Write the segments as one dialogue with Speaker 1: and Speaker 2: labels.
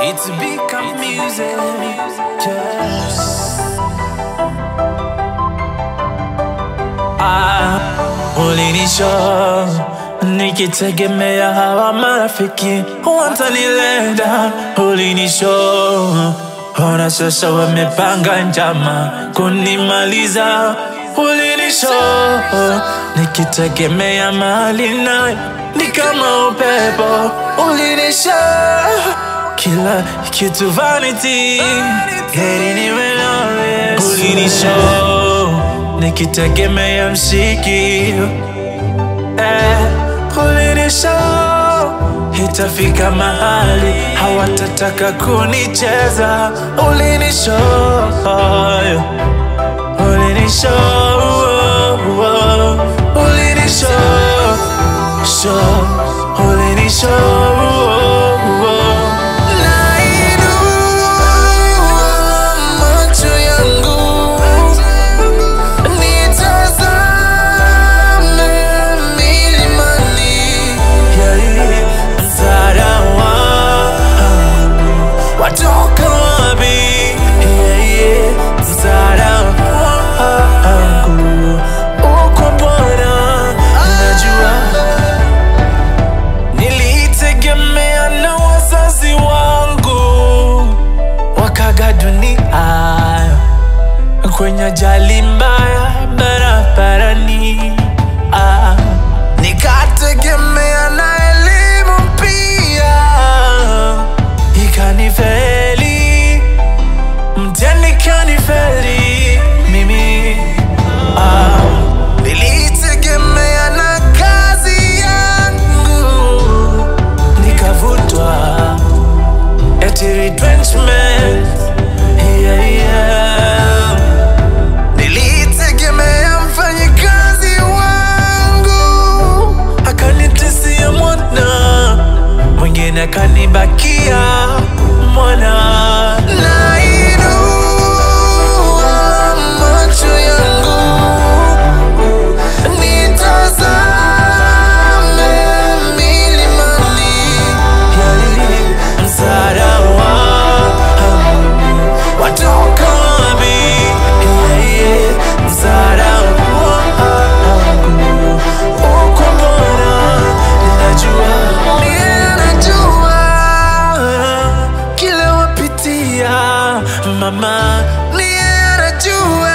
Speaker 1: It's become music. Yes. Ah, ulinisho nikitegemea hawa marafiki watanilenda. Ulinisho ona sasa wamepanga njama kunimaliza. Ulinisho nikitegemea mali naye ni kama upepo. Ulinisho kila kitu vanity, heri niwe nawe. Ulinisho nikitegemea mshiki eh, ulinisho itafika mahali hawatataka kunicheza. Ulinisho ulinisho ulinisho sho ulinisho Nainua macho yangu nitazame milimani, msaada wangu watoka wapi? Msaada wangu uko Bwana, najua nilitegemea na wazazi wangu wakaga dunia kwenye ajali mbaya barabarani. Ah, nikategemea na elimu pia ikanifeli, mtihani kanifeli mimi. Ah, nilitegemea na kazi yangu nikavutwa eti retrenchment yeah, yeah. Nilitegemea mfanyikazi wangu akanitesia mwana, mwingine akanibakia mwana. Nainua macho yangu nitazame milimani, msaada wangu watoka wapi? Msaada wangu uko Bwana, ninajua ninajua kile wapitia mama, ninajua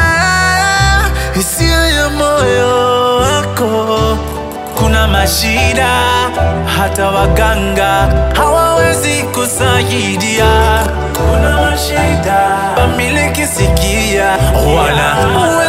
Speaker 1: hisia ya moyo wako kuna mashida hata waganga hawawezi kusaidia. Kuna mashida wamiliki sikia, wana